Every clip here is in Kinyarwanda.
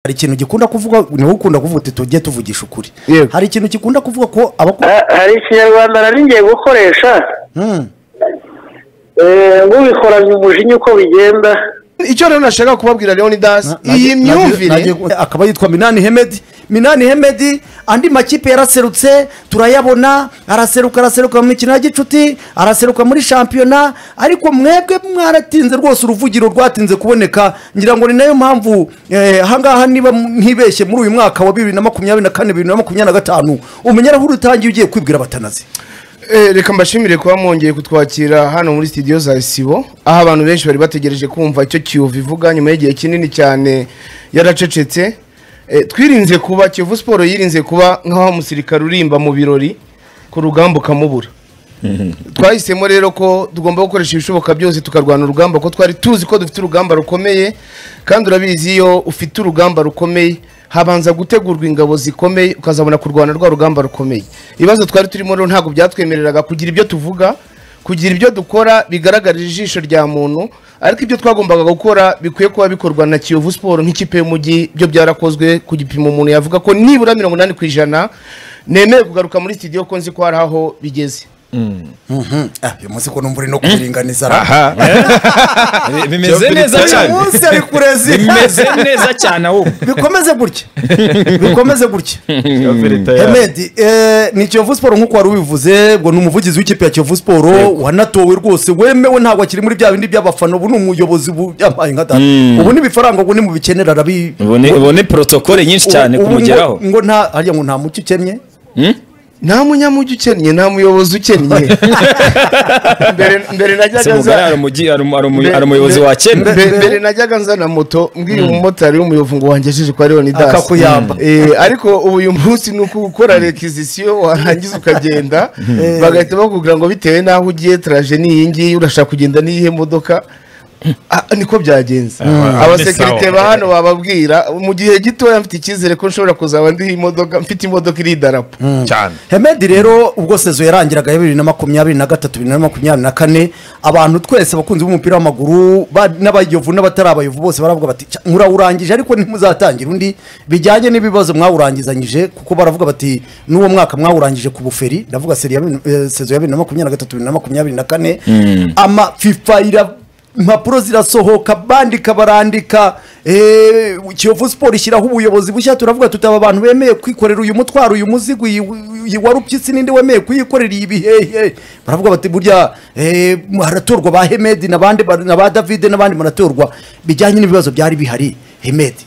hari ikintu gikunda kuvuga niba ukunda kuvuga uti tujye tuvugisha ukuri Yego. hari ikintu gikunda kuvuga ko abakora Ha- hari ikinyarwanda nari ngiye gukoresha Hmm. eh, ngubikoranye umujinya uko bigenda icyo rero nashaka kubabwira leon dasi Nage- iyi nage- myumvire nage- akaba yitwa minani hemedi minani hemedi andi makipe yaraserutse turayabona araseruka araseruka mu mikino ya gicuti araseruka muri shampiyona ariko mwebwe mwaratinze rwose uruvugiro rwatinze kuboneka ngira ngo ni nayo mpamvu eh, ahangaha niba m- ntibeshye muri uyu mwaka wa bibiri na makumyabiri na kane bibiri na makumyabiri na gatanu umenya aho urutangiye ugiye kwibwira abatanazi Eh, reka mbashimire kuba mwongeye kutwakira hano muri studio za isibo aho abantu benshi bari bategereje kumva icyo kiyovu ivuga nyuma y'igihe kinini cyane yaracecetse Eh, twirinze kuba kiyovu siporo yirinze kuba nk'aho umusirikare urimba mu birori ku rugamba ukamubura twahisemo rero ko tugomba gukoresha ibishoboka byose tukarwana urugamba ko twari tuzi ko dufite urugamba rukomeye kandi urabizi iyo ufite urugamba rukomeye habanza gutegurwa ingabo zikomeye ukazabona kurwana rwa rugamba rukomeye ibibazo twari turimo rero ntabwo byatwemereraga kugira ibyo tuvuga kugira ibyo dukora bigaragarira ijisho rya muntu ariko ibyo twagombaga gukora bikwiye kuba bikorwa na kiyovu siporo nk'ikipe y'umujyi byo byarakozwe ku gipimo umuntu yavuga ko nibura mirongo inani ku ijana nemeye kugaruka muri studio ko nzi ko hari aho bigeze Ah, uyu munsi ko numva uri no kuringaniza ra. aha bimeze neza uyu cyane munsi ari kurezi bimeze neza cyane ahubwo bikomeze gutya bikomeze gutya Hemedi, eh, ni Kiyovu Siporo nk'uko wari ubivuze ngo ni umuvugizi w'ikipe ya Kiyovu Siporo wanatowe rwose wemewe ntabwo akiri muri bya bindi by'abafana ubu ni umuyobozi ubu yampaye nka data ubu ni ibifaranga ubu ni mu bikenera arabi ubone ubone porotokole nyinshi cyane ubu- ubu ngo- kumugeraho ngo nta hariya ngo nta mucyo ukennye nta munyamujyi ukennye nta muyobozi ukennye mbere mbere se najyaga mugari hari nza umugi- hari umu- hari umu- Mbe- hari umuyobozi wa mbe- kenda mbere mbere najyaga nza na moto mbwira umumotari w'umuyovu ngo wangejeje kwa leoni dasi Akakuyamba. ariko ubu uyu munsi ni uko ukora rekizisiyo warangiza ukagenda bagahita bakubwira ngo bitewe n'aho ugiye taraje ni iyi ngiyi urashaka kugenda n'iyihe modoka Ah, niko byagenze abasekirite ba hano bababwira mu gihe gitoya mfite icyizere ko nshobora kuzaba ndiho imodoka mfite imodoka iri idarapo cyane hemedi rero ubwo sezo yarangiraga ya bibiri na makumyabiri na gatatu bibiri na makumyabiri na kane abantu twese abakunzi b'umupira w'amaguru ba- n'abayovu n'abatari abayovu bose baravuga bati "Cya, murawurangije ariko ntimuzatangira undi bijyanye n'ibibazo mwawurangizanyije kuko baravuga bati n'uwo mwaka mwawurangije ku buferi ndavuga seri ya bibiri- eh, sezo ya bibiri na makumyabiri na gatatu bibiri na makumyabiri na kane ama fifa ira impapuro zirasohoka bandika barandika eh, kiyovu siporo ishyiraho ubuyobozi bushya turavuga tutaba abantu bemeye kwikorera uyu mutwaro uyu muzigo iyi- iyi wa rupyisi n'indi wemeye kuyikorera iyi bihehe baravuga bati burya eh, haratorwa ba hemedi n'abandi ba- na ba davide n'abandi baratorwa bijyanye n'ibibazo byari bihari hemedi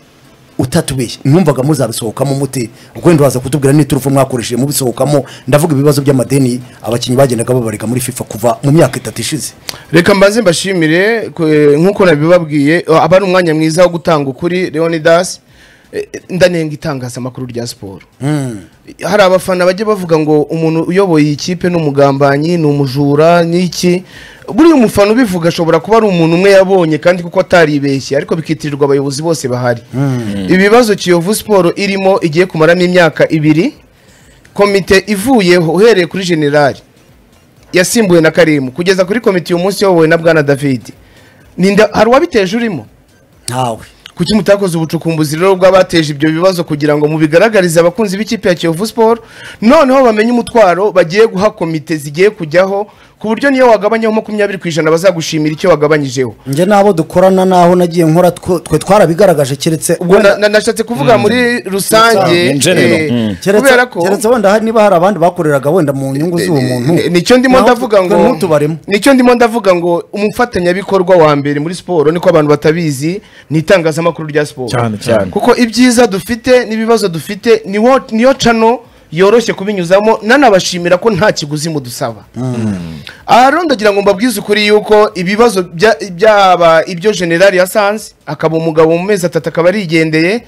utatubeshya numvaga muzabisohokamo muti wenda waza kutubwira n'iturufu mwakoresheje mubisohokamo ndavuga ibibazo by'amadeni abakinnyi bagendaga babarega muri fifa kuva mu myaka itatu ishize reka mbanze mbashimire ku- eh, nk'uko nabibabwiye eh, aba ari umwanya mwiza wo gutanga ukuri leonidas Eh, eh, ndanenga itangazamakuru rya siporo hari abafana bajya bavuga ngo umuntu uyoboye iyi kipe ni umugambanyi ni umujura n'iki buriya umufana ubivuga ashobora kuba ari umuntu umwe yabonye kandi kuko ataribeshye ariko bikitirirwa abayobozi bose bahari ibibazo kiyovu siporo irimo igiye kumaramo imyaka ibiri komite ivuyeho uhereye kuri generali yasimbuwe na karimu kugeza kuri komite uyu munsi yobowe na bwana david ninde hari uwabiteje urimo ntawe kuki mutakoze ubucukumbuzi rero bw'abateje ibyo bibazo kugira ngo mubigaragarize abakunzi b'ikipe ya kiyovu siporo noneho bamenye umutwaro bagiye guha komite zigiye kujyaho ku buryo niyo wagabanyaho makumyabiri ku ijana bazagushimira icyo wagabanyijeho njye n'abo dukorana n'aho nagiye nkora two- twe twarabigaragaje keretse ubwo na- na- nashatse kuvuga muri rusange In general. eh, Mm. keretse- kubera ko keretse wenda hari- niba hari abandi bakoreraga wenda mu nyungu z'uwo muntu Ni- nicyo ndimo Naho ndavuga twe- twe ngo ntutubaremo nicyo ndimo ndavuga ngo umufatanyabikorwa wa mbere muri siporo niko abantu batabizi ni itangazamakuru rya siporo Cyane, cyane. kuko ibyiza dufite n'ibibazo dufite niwo- niyo cano yoroshye kubinyuzamo nanabashimira ko nta kiguzi mudusaba aha rero ndagira ngo mbabwize ukuri yuko ibibazo bya- byaba ibyo generali yasanze akaba umugabo mu mezi atatu akaba arigendeye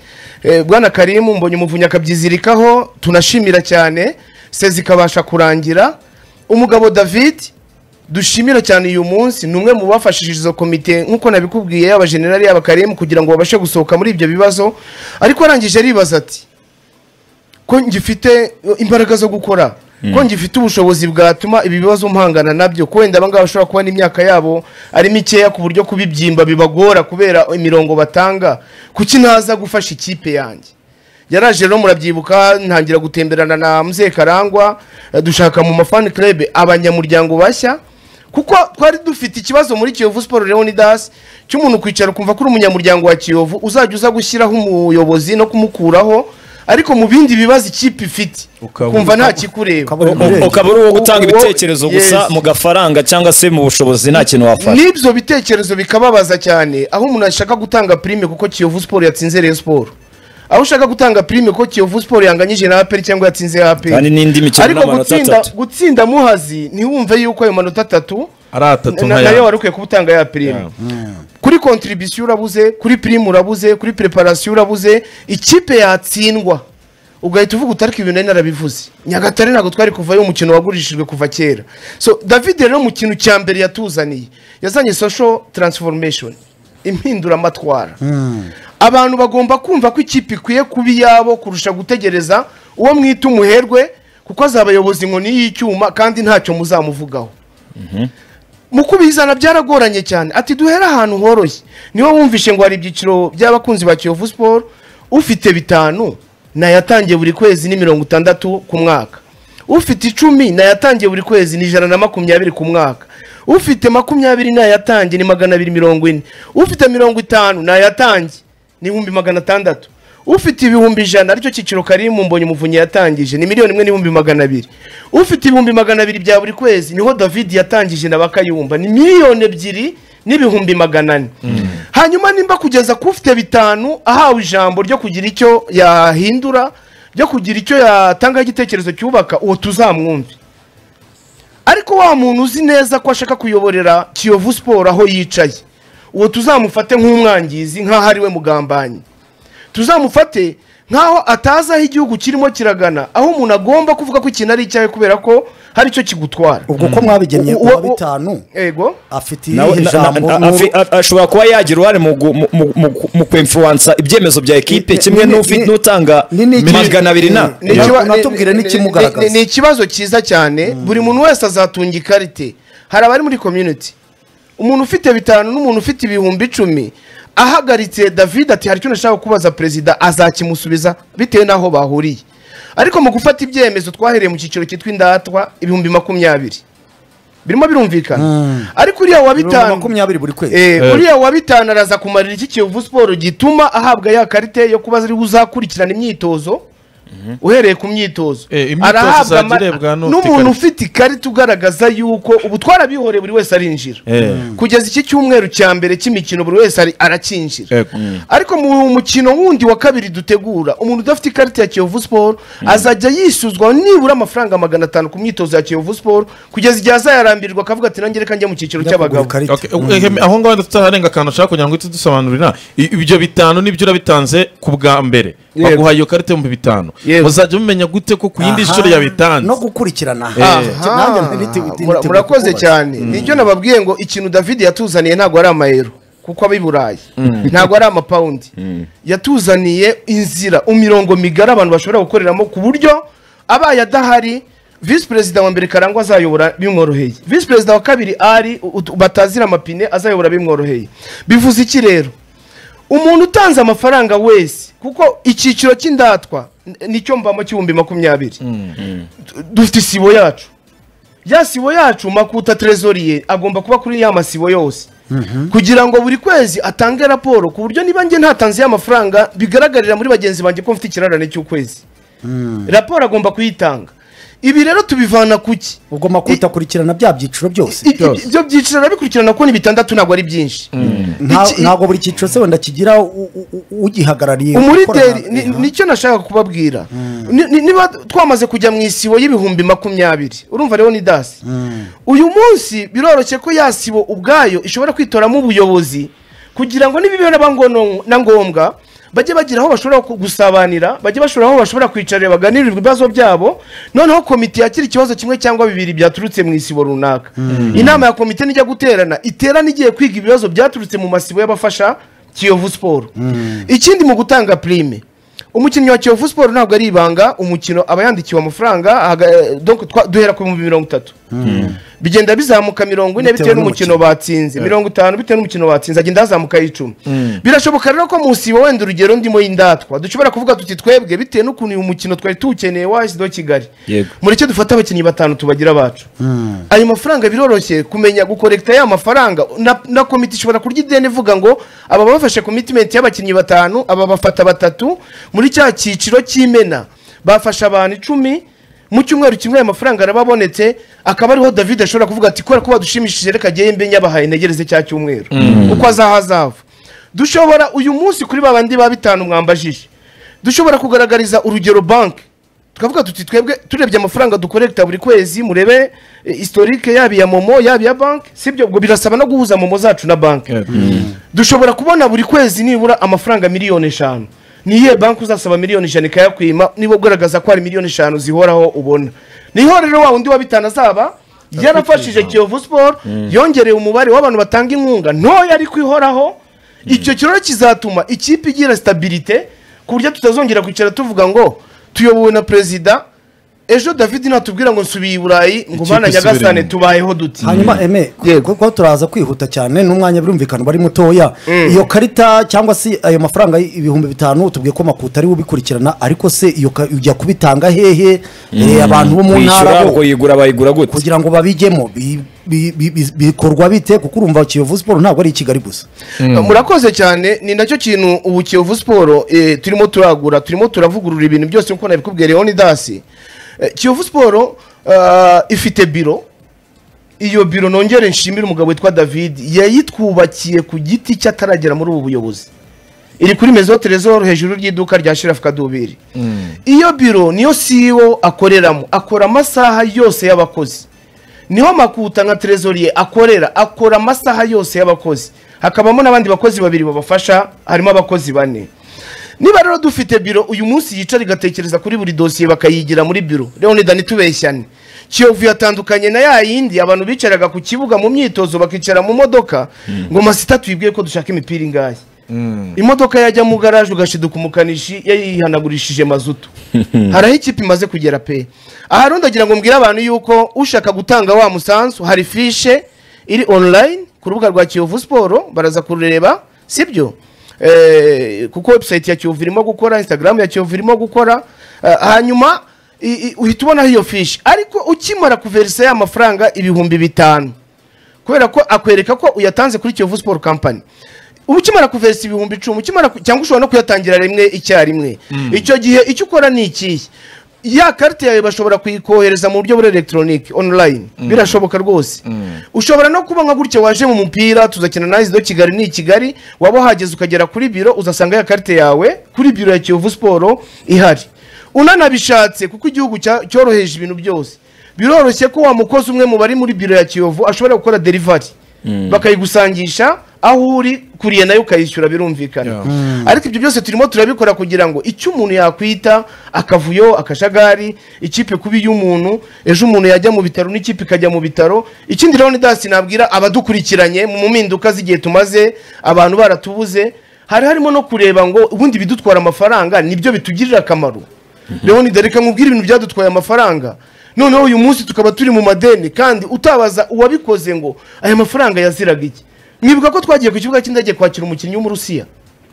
Eh, bwana karimu mbonye umuvunyi akabyizirikaho tunashimira cyane sezi ikabasha kurangira umugabo david dushimira cyane uyu munsi ni umwe mu bafashije izo komite nk'uko nabikubwiye yaba generali yaba karimu kugira ngo babashe gusohoka muri ibyo bibazo ariko arangije aribaza ati ko ngifite imbaraga zo gukora ko ngifite ubushobozi bwatuma ibi bibazo mpangana nabyo ko wenda abangaba bashobora kuba n'imyaka yabo ari mikeya ku buryo kubibyimba bibagora kubera imirongo batanga kuki ntaza gufasha ikipe yanjye yaraje rero murabyibuka ntangira gutemberana na muzehe karangwa eh, dushaka mu mafani club abanyamuryango bashya kuko twari dufite ikibazo muri kiyovu siporo leonidas cy'umuntu kwicara ukumva ko uri umunyamuryango wa kiyovu uzajya uza gushyiraho umuyobozi no kumukuraho ariko mu bindi bibazo ikipe ifite Ukabura- kumva nta kikureba ukabura U- ukaba uri uwo gutanga Uwo- ibitekerezo gusa yes. mu gafaranga cyangwa se mu bushobozi nta kintu wafasha n'ibyo bitekerezo bikababaza cyane aho umuntu ashaka gutanga pirime kuko kiyovu siporo yatsinze reyo siporo aho ushaka gutanga pirime ko kiyovu siporo yanganyije na aperi cyangwa yatsinze aperi Kandi n'indi mikino ariko n'amanota gutsinda atatu. gutsinda muhazi ntiwumve yuko ayo manota atatu ari atatu na- nka nayo ya wari ukwiye kuba utanga ya pirime kuri kontribisiyo urabuze kuri pirimu urabuze kuri preparasiyo urabuze ikipe yatsindwa ugahita uvuga utariko ibintu nari narabivuze nyagatare ntabwo twari kuvayo umukino wagurishijwe kuva kera so david rero mu kintu cya mbere yatuzaniye yazanye social transformation impinduramatwara abantu bagomba kumva ko ikipe ikwiye kuba iyabo kurusha gutegereza uwo mwita umuherwe kuko azaba abayobozi inkoni y'icyuma kandi ntacyo muzamuvugaho mu kubizana byaragoranye cyane ati duhere ahantu horoshye niwe wumvishe ngo hari ibyiciro by'abakunzi ba kiyovu siporo ufite bitanu nayatangiye buri kwezi ni mirongo itandatu ku mwaka ufite icumi nayatangiye buri kwezi ni ijana na makumyabiri ku mwaka ufite makumyabiri nayatangiye ni magana abiri mirongo ine ufite mirongo itanu nayatangiye ni ibihumbi magana atandatu ufite ibihumbi ijana aricyo cyiciro karimu mbonye umuvunyi yatangije ni miliyoni imwe n'ibihumbi magana abiri ufite ibihumbi magana abiri bya buri kwezi niho david yatangije na bakayumba ni miliyoni ebyiri n'ibihumbi magana ane hanyuma nimba kugeza ku ufite bitanu ahawe ijambo ryo kugira icyo yahindura ryo kugira icyo yatangaho igitekerezo cyubaka uwo tuzamwumve ariko wa muntu uzi neza ko ashaka kuyoborera kiyovu siporo aho yicaye uwo tuzamufate nk'umwangizi nk'aho ari we mugambanyi tuzamufate nk'aho atazi aho igihugu kirimo kiragana aho umuntu agomba kuvuga ko ikintu ari icyawe kubera ko hari icyo kigutwara ubwo ko mwabigenye Uwo- kuwa uwo- bitanu ego afite Nawe- irihe na- na- jambo na- afi- a- ashobora kuba yagira uruhare mu gu- mu- mu- mu- mu kwemfuransa ibyemezo bya ekipe Ni- kimwe ni- n'ufi- ni- n'utanga ni- ni- magana abiri na ni- ni- ikiba- unatubwire ni- n'ikimugaragaza. ni- ni- ni ikibazo cyiza cyane buri muntu wese azatunga ikarite hari abari muri community umuntu ufite bitanu n'umuntu ufite ibihumbi icumi ahagaritse david ati hari icyo nashaka kubaza perezida azakimusubiza bitewe n'aho bahuriye ariko mu gufata ibyemezo twahereye mu cyiciro cyitwa indatwa ibihumbi makumyabiri birimo birumvikana ariko uriya wa bitanu makumyabiri buri kwezi Eh, uriya wa bitanu araza kumarira iki kiyovu siporo gituma ahabwa ya karite yo kuba ari uzakurikirana imyitozo uhereye ku myitozo Eh, imyitozo izajya irebwa n'ufite n'umuntu ikarita. ufite ikarita ugaragaza yuko ubu twarabihoreye buri wese arinjira kugeza iki cyumweru cya mbere cy'imikino buri wese ari- aracyinjira Yego. Mm. ariko mu mukino wundi wa kabiri dutegura umuntu udafite ikarita ya kiyovu siporo azajya yishyuzwa nibura amafaranga magana atanu ku myitozo ya kiyovu siporo kugeza igihe azayarambirwa akavuga ati nanjye reka njye mu cyiciro cy'abagabo Okay, eh, aho ngaho tutaharenga akantu ushaka kugira ngo uhite udusobanurira I- ibyo bitanu nibyo urabitanze ku bwa mbere Yego. baguha iyo karita ibihumbi bitanu Yego. muzajya mumenya gute ko ku yindi shuro yabitanze no gukurikirana Aha, Nanjye nti- nti- nti- mura- nti- murakoze kukubaza. cyane nibyo nababwiye ngo ikintu david yatuzaniye ntabwo ari amayero kuko aba i burayi ntabwo ari amapawundi yatuzaniye inzira imirongo migari abantu bashobora gukoreramo ku buryo abaye adahari visi perezida wa mbere karangwa azayobora bimworoheye visi perezida wa kabiri ari ut- batazira amapine azayobora bimworoheye bivuze iki rero umuntu utanze amafaranga wese kuko icyiciro cy'indatwa n- nicyo mbamo cy'ibihumbi makumyabiri dufite isibo yacu ya sibo yacu makuta trezoriye agomba kuba kuri ya masibo yose kugira ngo buri kwezi atange raporo ku buryo niba njye ntatanze ya mafaranga bigaragarira muri bagenzi banjye ko mfite ikirarane cy'ukwezi raporo agomba kuyitanga ibi rero tubivana ku ki ubwo makuru utakurikirana bya byiciro byose I- i- ibyo byiciro arabikurikirana kuko ni bitandatu ntabwo ari byinshi Nta- Iki- ntabwo buri cyiciro se wenda kigira u- u- u- ugihagarariye umuriteri gukorana- ni- nicyo nashaka kubabwira Ni- ni- niba twamaze kujya mu isibo y'ibihumbi makumyabiri urumva rero ni dasi uyu munsi biroroshye ko ya sibo ubwayo ishobora kwitoramo ubuyobozi kugira ngo nibibeho naba ngono- na ngombwa bajye bagira aho bashobora ku- gusabanira bajye bashobora aho bashobora kwicarira baganirirwa ibibazo byabo noneho komite yakira ikibazo kimwe cyangwa bibiri byaturutse mu isibo runaka inama ya komite nijya guterana iterana igiye kwiga ibibazo byaturutse mu masibo y'abafasha kiyovu siporo ikindi mu gutanga pirime umukinnyi wa kiyovu siporo ntabwo ari ibanga umukino aba yandikiwe amafaranga aga- donc twa- duhera ku bihumbi mirongo itatu bigenda bizamuka mirongo ine bitewe n'umukino batsinze mirongo itanu bitewe n'umukino batsinze agenda hazamukayo icumi birashoboka rero ko musiba wenda urugero ndimo y'indatwa dushobora kuvuga tuti twebwe bitewe n'ukuntu uyu mukino twari tuwukeneye washyizeho kigali Yego. mureke dufate abakinnyi batanu tubagira bacu ayo mafaranga biroroshye kumenya gukorekita ya mafaranga na, na komite ishobora kurya ideni ivuga ngo aba bafashe commitment y'abakinnyi batanu aba bafata batatu muri cya cyiciro cy'imena bafashe abantu icumi mu cyumweru kimwe ayo mafaranga arababonetse akaba ariho david ashobora kuvuga ati kubera ko badushimishije reka jyewe mbe nyabahaye negereze cya cyumweru uko azaha azava dushobora uyu munsi kuri ba bandi ba bitanu mwambajije dushobora kugaragariza urugero banki tukavuga tuti twebwe turebye amafaranga dukorekta buri kwezi murebe eh, historique yaba iya momo yaba iya banki sibyo ubwo birasaba no guhuza momo zacu na banki dushobora kubona buri kwezi nibura amafaranga miliyoni eshanu ni iyihe banki uzasaba miliyoni ijana ikayakwima niba ugaragaza ko hari miliyoni eshanu zihoraho ubona niho rero wa wundi wa bitanu azaba yarafashije kiyovu siporo yongereye umubare w'abantu batanga inkunga ntoya ariko ihoraho icyo kiroro kizatuma ikipe igira sitabirite ku buryo tutazongera kwicara tuvuga ngo tuyobowe na perezida ejo david natubwira ngo nsubiye i burayi ngo Ikipe bana nyagasane isubiremo." tubayeho duti hanyuma eme Yego. kuko turaza kwihuta cyane n'umwanya birumvikana uba ari mutoya iyo karita cyangwa se ayo mafaranga y- ibihumbi bitanu tubwiye ko makuta ari we ubikurikirana ariko se iyo ka- ujya kubitanga hehe Eh, abantu bo mu ntara kwishyura bo kuyigura bayigura gute kugira ngo babijyemo bi- bi- bi- bi- bikorwa bite kuko urumva kiyovu siporo ntabwo ari i kigali gusa murakoze cyane ni nacyo kintu ubu kiyovu siporo eh, turimo turagura turimo turavugurura ibintu byose nk'uko nabikubwiye leonidasi Eh, kiyovu siporo ah, ifite biro iyo biro nongere nshimire umugabo witwa david yayitwubakiye ku giti cye ataragera muri ubu buyobozi iri kuri mezo terezoro hejuru ry'iduka rya shirafu kadubiri iyo biro niyo siwo akoreramo akora amasaha yose y'abakozi niho makuta nka trezoriye akorera akora amasaha yose y'abakozi hakabamo n'abandi bakozi babiri babafasha harimo abakozi bane niba rero dufite biro uyu munsi yicara igatekereza kuri buri dosiye bakayigira muri biro leonida ntitubeshyane kiyovu yatandukanye na ya yindi abantu bicaraga ku kibuga mu myitozo bakicara mu modoka ngo masita twibwiye ko dushaka imipira ingahe imodoka yajya mu garaje ugashiduka umukanishi yayihanagurishije mazutu haraho ikipe imaze kugera pe aha rero ndagira ngo mbwire abantu yuko ushaka gutanga wa musanzu hari fishe iri online ku rubuga rwa kiyovu siporo baraza kurureba sibyo Eh, kuko website ya kiyovu irimo gukora instagram ya kiyovu irimo gukora Eh, hanyuma i- i- uhita ubonaho iyo fishi ariko ukimara kuverisa ya mafaranga ibihumbi bitanu kubera ko akwereka ko uyatanze kuri Kiyovu Sport Company uba ukimara kuverisa ibihumbi icumi ukimara ku- cyangwa ushobora no kuyatangira rimwe icyarimwe icyo gihe icyo ukora ni ikihe ya karite yawe bashobora kuyikohereza mu buryo bwa elegitoronike online birashoboka rwose ushobora no kuba nka gutya waje mu mupira tuzakina na do kigali ni i kigali waba uhageze ukagera kuri biro uzasanga ya karite yawe kuri biro ya kiyovu siporo ihari unanabishatse kuko igihugu cya- cyoroheje ibintu byose biroroshye ko wa mukozi umwe mu bari muri biro ya kiyovu ashobora gukora derivari bakayigusangisha aho uri kuriye nayo ukayishyura birumvikana ariko ibyo byose turimo turabikora kugira ngo icyo umuntu yakwita akavuyo akajagari ikipe kubi y'umuntu ejo umuntu yajya mu bitaro n'ikipe ikajya mu bitaro ikindi rero ni dasi nabwira abadukurikiranye mu mpinduka z'igihe tumaze abantu baratubuze hari harimo no kureba ngo ubundi bidutwara amafaranga nibyo bitugirira akamaro leoni dore reka nkubwire ibintu byadutwaye amafaranga noneho uyu munsi tukaba turi mu madeni kandi utabaza uwabikoze ngo aya mafaranga yaziraga iki mwibuka ko twagiye ku kibuga cy'indege kwakira umukinnyi w'umurusiya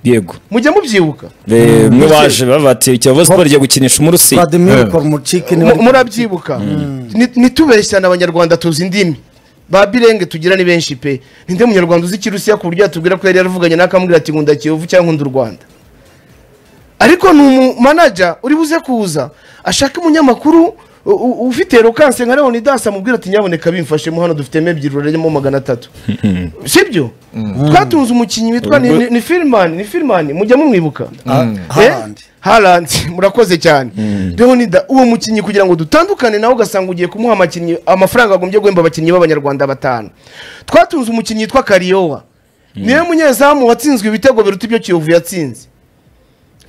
yego mujya mubyibuka Eh, mwe baje bavati kiyovu siporo igiye gukinisha umurusiya vladimir kormuciki niwe Mu- ari- murabyibuka Ni- nitubeshyane abanyarwanda tuzi indimi ba birenge tugira ni benshi pe ninde munyarwanda uzi ikirusiya ku buryo yatubwira ko yari yaravuganye n'akamubwira ati nkunda kiyovu cyangwa nkunda u rwanda ariko ni umumanaja uri buze kuza ashaka umunyamakuru u- u- ufite rokanse nka leonidas amubwira ati nyaboneka bimfashemo hano dufite mebyiriro ririmo magana atatu sibyo twatunze umukinnyi witwa ni- ni- ni firimani ni firimani mujya mumwibuka Haaland. Eh? Haaland murakoze cyane leonida uwo mukinnyi kugira ngo dutandukane nawe ugasanga ugiye kumuha amakinnyi amafaranga agombye guhemba abakinnyi b'abanyarwanda batanu twatunze umukinnyi witwa kariyowa niwe munyezamu watsinzwe ibitego biruta ibyo kiyovu yatsinze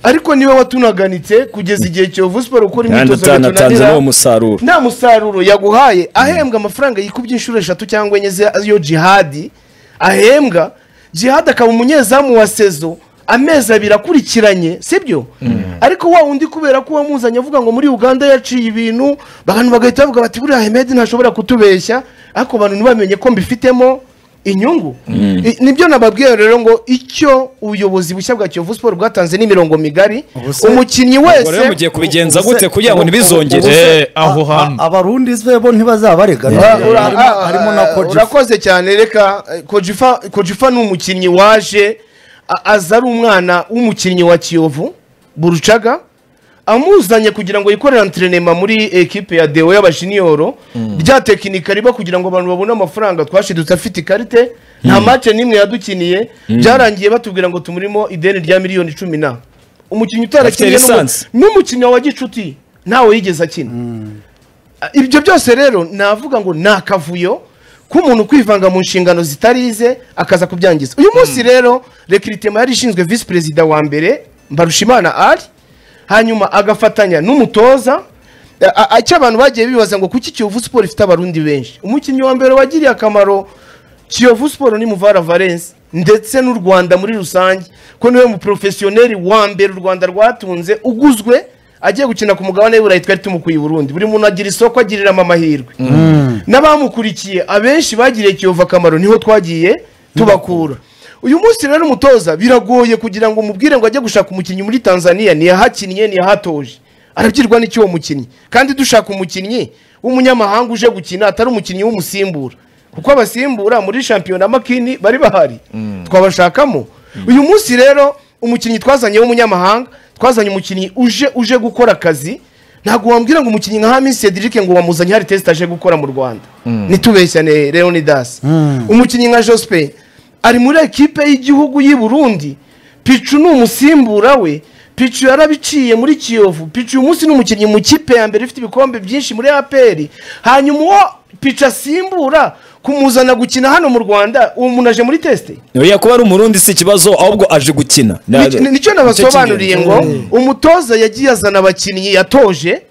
ariko niwe watunaganitse kugeza igihe kiyovu siporo gukora kandi imyitozo utanatanze n'uwo musaruro nta musaruro yaguhaye ahembwa amafaranga yikubye inshuro eshatu cyangwa enye z'iyo jihadi ahembwa jihadi akaba umunyezamu wa sezo amezi abiri akurikiranye sibyo ariko wa wundi kubera ko uwamuzanye avuga ngo muri uganda yaciye ibintu abantu bagahita bavuga bati buriya hemedi ntashobora kutubeshya ariko abantu ntibamenye ko mbifitemo inyungu I- nibyo nababwiye rero ngo icyo ubuyobozi bushya bwa kiyovu siporo bwatanze n'imirongo migari Ubu se- umukinnyi ubwo rero wese mugiye kubigenza Ubuse- gute kugira ngo ubu- ntibizongere ubuse- Eh, aho a- a- hantu. abarundi se bo ntibazabarega Ah, harimo ura- ah, harimo na ah, koji urakoze cyane reka eh, kojifa kojifa ni umukinnyi waje a- aza ari umwana w'umukinnyi wa kiyovu burucaga amuzanye kugira ngo yikorere antrenema muri ekipe ya dewo y'abajiniyoro rya tekinika riba kugira ngo abantu babone amafaranga twashidutse afite ikarite nta mace n'imwe yadukiniye byarangiye batubwira ngo tumurimo ideni rya miliyoni cumi na umukinnyi utarakiniye Afite n'umu- lisansi. n'umukinnyi wa gicuti ntawe yigeze akina ibyo byose rero navuga ngo ni akavuyo k'umuntu kwivanga mu nshingano zitari ize akaza kubyangiza uyu munsi rero rekiritema yari ishinzwe visi perezida wa mbere mbarushimana ari hanyuma agafatanya n'umutoza a- a- icyo abantu bagiye bibaza ngo kuki kiyovu siporo ifite abarundi benshi umukinnyi wa mbere wagiriye akamaro kiyovu siporo ni muvara valence ndetse n'u rwanda muri rusange ko niwe muporofesiyoneri wa mbere u rwanda rwatunze uguzwe agiye gukina ku mugabane w'iburayi twari tumukuye i burundi buri muntu agira isoko agiriramo amahirwe n'abamukurikiye abenshi bagiriye kiyovu akamaro niho twagiye tubakura uyu munsi rero umutoza biragoye kugira ngo umubwire ngo ajye gushaka umukinnyi muri tanzania ntiyahakinnye ntiyahatoje arabyirwa n'icyo uwo mukinnyi kandi dushaka umukinnyi w'umunyamahanga uje gukina atari umukinnyi w'umusimbura kuko abasimbura muri shampiyona makini bari bahari twabashakamo uyu munsi rero umukinnyi twazanye w'umunyamahanga twazanye umukinnyi uje uje gukora akazi ntabwo wambwira ngo umukinnyi nka Hamis Cedric ngo wamuzanye hari test aje gukora mu Rwanda nitubeshyane Leonidas umukinnyi nka Jospe ari muri ekipe y'igihugu y'i Burundi Pichu ni umusimbura we Pichu yarabiciye muri Kiyovu Pichu uyu munsi ni umukinnyi mu kipe ya mbere ifite ibikombe byinshi muri APR hanyuma uwo Pichu asimbura kumuzana gukina hano mu Rwanda uwo muntu aje muri test oya kuba ari umurundi si ikibazo ahubwo aje gukina Nicyo- nicyo nabasobanuriye ngo umutoza yagiye azana abakinnyi yatoje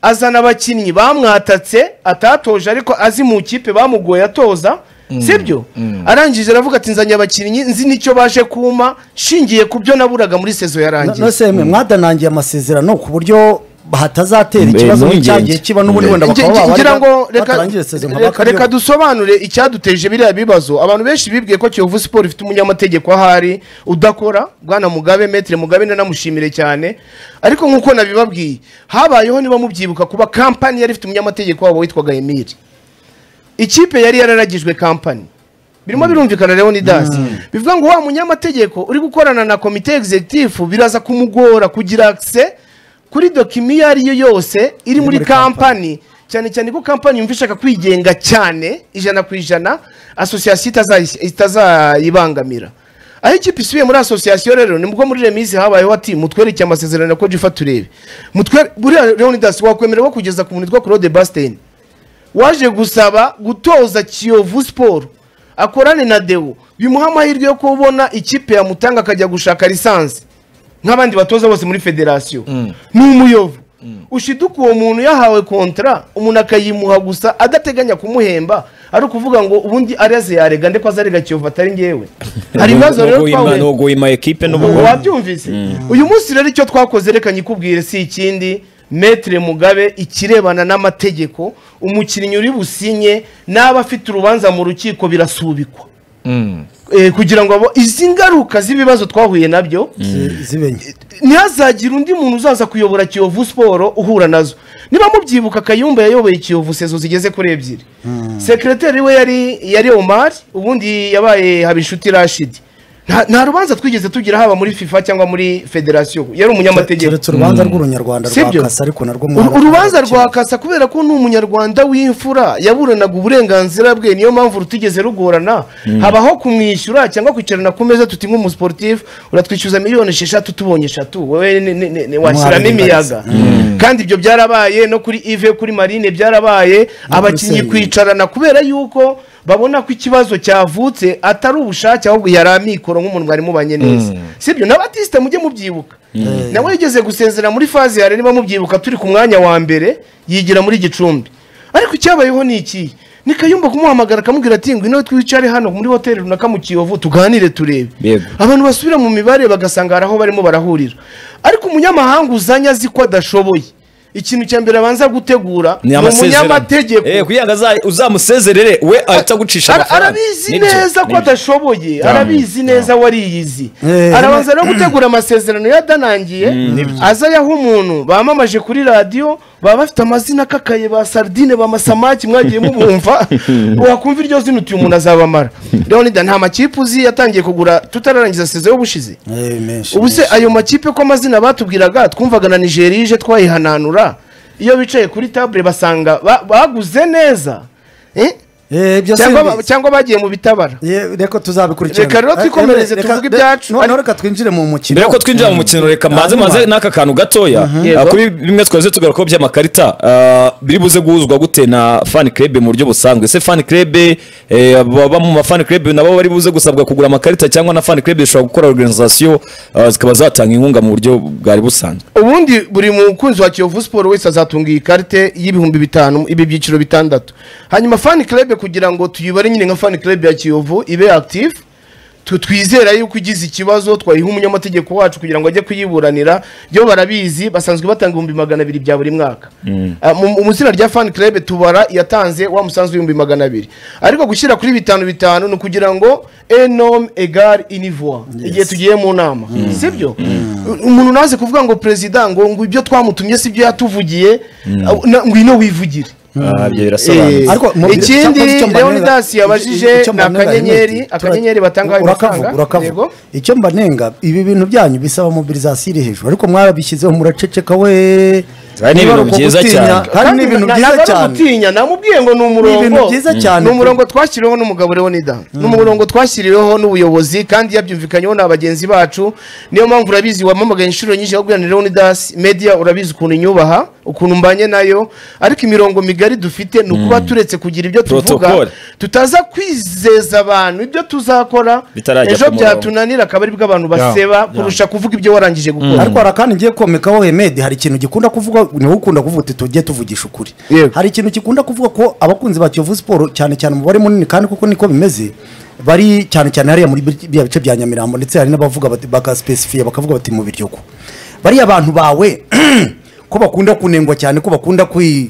azana abakinnyi bamwatatse atatoje ariko azi mu kipe bamugoye atoza sibyo arangije aravuga ati nzanye abakinnyi nzi n'icyo baje kumpa nshingiye ku byo naburaga muri sezo yarangiye nose mwe mwadanangiye amasezerano ku buryo hatazatera Mbe, ikibazo impungenge. nk'icyagiye kiba n'ubundi wenda Nge- bakaba nge- ngira babarega ngo reka- batarangiye isezerano reka bakaryo- reka dusobanure icyaduteje biriya bibazo abantu benshi bibwiye ko kiyovu siporo ifite umunyamategeko ahari udakora bwana mugabe metere mugabe nanamushimire cyane ariko nk'uko nabibabwiye habayeho niba mubyibuka kuba kampani yari ifite umunyamategeko wabo witwaga emiri ikipe yari yararagijwe kampani birimo birumvikana rero ni dasi bivuga ngo wa munyamategeko uri gukorana na komite egizegitifu biraza kumugora kugira akise kuri dokima iyo ari yo yose iri muri muri kampani cyane cyane ko kampani yumva ishaka kwigenga cyane ijana ku ijana asosiyasiyo itazayi- itazayibangamira aho ikipe isubiye muri asosiyasiyo rero ni bwo muri remise habayeho ati mutwereke amasezerano ya kojifa turebe mutwere buriya leonidas wakwemerewe kugeza ku muntu witwa claude basteni waje gusaba gutoza kiyovu siporo akorane na dewo bimuha amahirwe yo kubona ikipe yamutanga akajya gushaka lisansi nk'abandi batoza bose muri federasiyo ni umuyovu ushiduka uwo muntu yahawe kontra umuntu akayimuha gusa adateganya kumuhemba ari ukuvuga ngo ubundi araze yarega ndeko azarega kiyovu atari ngewe hari ibibazo rero twahuye nuguhima ekipe ubu n'ubugugu wabyumvise uyu munsi rero icyo twakoze reka nyikubwire si ikindi metere mugabe ikirebana n'amategeko umukinnyi uri businye n'aba afite urubanza mu rukiko birasubikwa Eh, kugira ngo abo- izi ngaruka z'ibibazo twahuye nabyo zi- zibenye ntihazagira undi muntu uzaza kuyobora kiyovu siporo uhura nazo niba mubyibuka kayumba yayoboye kiyovu sezo zigeze kuri ebyiri sekreteri we yari yari omar ubundi yabaye habinshuti rashidi nta nta rubanza twigeze tugira haba muri fifa cyangwa muri federasiyo yari umunyamategeko keretse urubanza rw'urunyarwanda rwa Sibyo. kasa ariko narwo Uru- mwararuciye. urubanza rwa kasa kubera ko ni umunyarwanda w'imfura yaburanaga uburenganzira bwe niyo mpamvu rutigeze rugorana habaho kumwishyura cyangwa kwicarana ku meza tuti nk'umusiporutifu uratwishyuza miliyoni esheshatu tubonye eshatu wowe ni- ni- ni- ni- washyiramo imiyaga kandi ibyo byarabaye no kuri ive kuri marine byarabaye abakinnyi Senderi. kwicarana kubera yuko babona ko ikibazo cyavutse atari ubushake ahubwo yari amikoro nk'umuntu mwari mubanye neza sibyo na batiste mujye mubyibuka nawe yigeze gusezera muri faze yare niba mubyibuka turi ku mwanya wa mbere yigira muri gicumbi ariko icyabayeho ni iki ni kayumba kumuhamagara akamubwira ati ngwino twicare hano muri hoteli runaka mu kiyovu tuganire turebe Yego. abantu basubira mu mibare bagasanga hari aho barimo barahurira ariko umunyamahanga uzanye azi ko adashoboye ikintu cya mbere abanza gutegura ni umunyamategeko amategeko eh kugira ngo aza- uzamusezerere we ahita agucisha Ara- amafaranga arabizi Nibyo, neza ko nibyo. adashoboye arabizi neza wariyizi Eh, arabanza no gutegura amasezerano yadanangiye aza ayaha umuntu bamamaje kuri radiyo baba bafite amazina akakaye ba sardine ba masamaki mwagiye mubumva wakumva iryo zina uti uyu umuntu azabamara leonida nta makipe uzi yatangiye kugura tutararangiza sezo y'ubushize Eh, menshi, ubu se menshi. ayo makipe ko amazina batubwiraga twumvaga na nigeria ije twayihananura iyo bicaye kuri tabure basanga ba- baguze neza Eh? Eh, ibyo cyangwa simbi- ba- cyangwa bagiye mu bitabara Ye- reka tuzabikurikirana Reka rero Eh, twikomereze, reka- tuvuge de- ibyacu. noneho reka twinjire mu mukino mbere yuko twinjira mu mukino reka mbanze Hanyuma. maze n'aka kantu gatoya Yego. Ah, kuri bimwe twari tugarukaho by'amakarita ah, biri buze guhuzwa gute na fan club mu buryo busanzwe se fan club eh, baba mu ma fan club nabo bari buze gusabwa kugura amakarita cyangwa na fan club zishobora gukora organisation ah, zikaba zatanga inkunga mu buryo bwari busanzwe ubundi buri mukunzi wa kiyovu siporo wese azatunga iyi karite y'ibihumbi bitanu ibi byiciro bitandatu hanyuma fani kerebe kugira ngo tuyibare nyine nka fani kerebe ya kiyovu ibe active tu- twizera yuko igize ikibazo twayiha umunyamategeko wacu kugira ngo ajye kuyiburanira byo barabizi basanzwe batanga ibihumbi magana abiri bya buri mwaka Ah, mu mu- mu izina rya fani kerebe tubara iyatanze wa musanzu w'ibihumbi magana abiri ariko gushyira kuri bitanu bitanu ni ukugira ngo enome egare inivuwa igihe tugiye mu nama sibyo umuntu naze kuvuga ngo perezida ngo ngo ibyo twamutumye sibyo yatuvugiye na- ngwino wivugire Ah, ibyo Eh, birasobanutse Ariko mu- ikindi cyangwa icyo mbanenga- leonidas yabajije icyo ni mbanenga akanyenyeri Ernest, akanyenyeri batangaho urakavuga amafaranga. urakavuga Yego. icyo mbanenga ibi bintu byanyu bisaba mobilizasiyo iri hejuru ariko mwabishyizeho muraceceka we Kandi ni ibintu Nibaruka byiza gutinya, cyane. kandi ni ibintu na- byiza naza no cyane gutinya namubwiye ngo ni ibintu umurongo byiza cyane. ni umurongo twashyiriweho n'umugabo Leonida ni umurongo twashyiriweho n'ubuyobozi kandi yabyumvikanyeho na bagenzi bacu niyo mpamvu urabizi wamamagaye inshuro nyinshi ahubwo na Leonidas media urabizi ukuntu inyubaha ukuntu mbanye nayo ariko imirongo migari dufite ni ukuba turetse kugira ibyo tuvuga Protocol. tutaza kwizeza abantu ibyo tuzakora Bitarajya ejo ku murongo. byatunanira akaba aribwo abantu baseba kurusha kuvuga ibyo warangije gukora ariko hari akandi ngiye komekaho hemedi hari ikintu gikunda kuvuga niwe ukunda kuvuga uti tujye tuvugisha ukuri Yego. hari ikintu gikunda kuvuga ko abakunzi ba kiyovu siporo cyane cyane umubare munini kandi kuko niko bimeze bari cyane cyane hariya muri bi- biriya bice bya nyamirambo ndetse hari n'abavuga bati bagasipesifiye bakavuga bati mu biryogo bariya abantu bawe ko bakunda kunengwa cyane ko bakunda kwi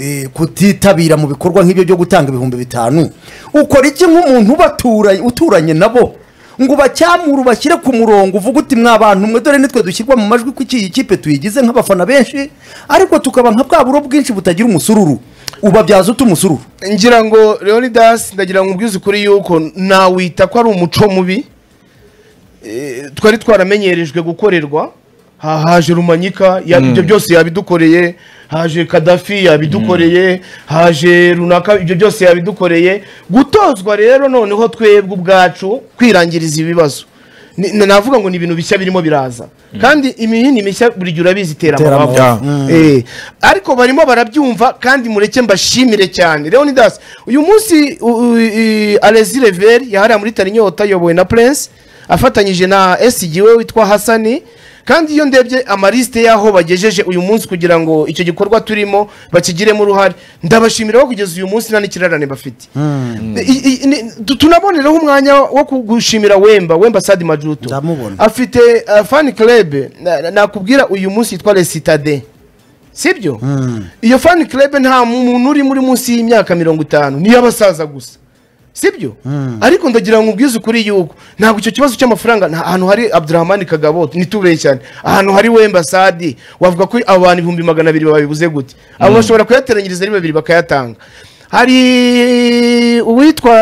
eh, kutitabira mu bikorwa nk'ibyo byo gutanga ibihumbi bitanu ukora iki nk'umuntu ubatura- uturanye nabo ngo ubacyamure ubashyire ku murongo uvuge uti mwa bantu mwe dore nitwe dushyirwa mu majwi ko iyi kipe tuyigize nk'abafana benshi ariko tukaba nka bwa buro bwinshi butagira umusururu ubabyaza uta umusururu ngira ngo leonidas ndagira ngo ubwize ukuri yuko nawita ko ari umuco mubi Eh, twari twaramenyerejwe gukorerwa Ha- haje rumanyika ya- ibyo byose yabidukoreye haje kadafi yabidukoreye haje runaka ibyo byose yabidukoreye gutozwa rero noneho twebwe ubwacu kwirangiriza ibibazo Ni- na- navuga ngo ni ibintu bishya birimo biraza kandi imihini mishya buri gihe urabizi itera Itera amabavu amabavu. Eh, ariko barimo barabyumva kandi mureke mbashimire cyane leonidas uyu munsi u- u- i- alexis reveri yahariye muri tarinyota ayobowe na prince afatanyije na SG we witwa hasani kandi iyo ndebye amarisite y'aho bagejeje uyu munsi kugira ngo icyo gikorwa turimo bakigiremo uruhare ndabashimira ko kugeza uyu munsi nta n'ikirarane bafite I- i- ni- tu- tunabonereho umwanya wo kugushimira wemba wemba sadi majuto Ndamubona. afite uh, fani kerebe nakubwira uyu munsi yitwa resitade sibyo iyo fani kerebe nta muntu uri muri munsi y'imyaka mirongo itanu ni iy'abasaza gusa sibyo ariko ndagira ngo ubwize ukuri yuko ntabwo icyo kibazo cy'amafaranga nta- ahantu hari abdurahmani kagabo ntitubeshyane ahantu hari wembasadi wavuga ko abantu ibihumbi magana abiri babibuze gute abo bashobora kuyateranyiriza ari babiri bakayatanga hari uwitwa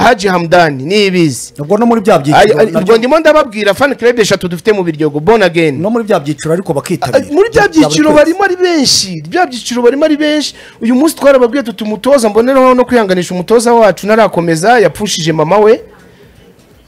haji hamdani niyibizi ubwo no muri bya Ay- byiciro ay- ubwo nabyo- ndimo ndababwira fan club eshatu dufite mu biryogo born again no muri bya byiciro ariko Ay, bakitabira muri bya byiciro buri kwezi. barimo ari benshi bya byiciro barimo ari benshi uyu munsi twarababwiye tuti umutoza mboneraho no kwihanganisha umutoza wacu ntarakomeza yapfushije mama we